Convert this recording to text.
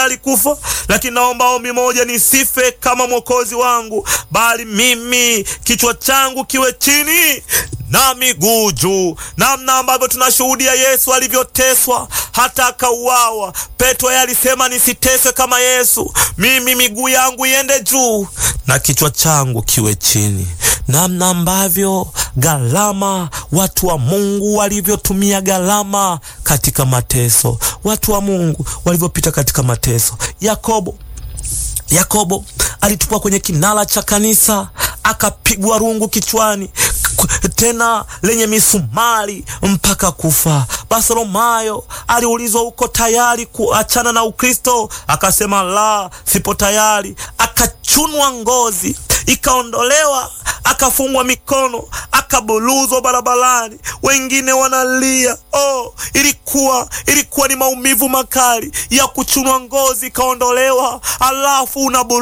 tayari kufa, lakini naomba ombi moja, nisife kama mwokozi wangu, bali mimi kichwa changu kiwe chini na miguu juu, namna ambavyo tunashuhudia Yesu alivyoteswa hata akauawa. Petro yeye alisema nisiteswe kama Yesu, mimi miguu yangu iende juu na kichwa changu kiwe chini. Namna ambavyo gharama watu wa Mungu walivyotumia gharama katika mateso, watu wa Mungu walivyopita katika mateso. Yakobo Yakobo alitupwa kwenye kinara cha kanisa akapigwa rungu kichwani tena lenye misumari mpaka kufa. Bartholomayo aliulizwa uko tayari kuachana na Ukristo? Akasema la, sipo tayari. Akachunwa ngozi ikaondolewa, akafungwa mikono, akabuluzwa barabarani, wengine wanalia. Oh, ilikuwa ilikuwa ni maumivu makali ya kuchunwa ngozi ikaondolewa, alafu una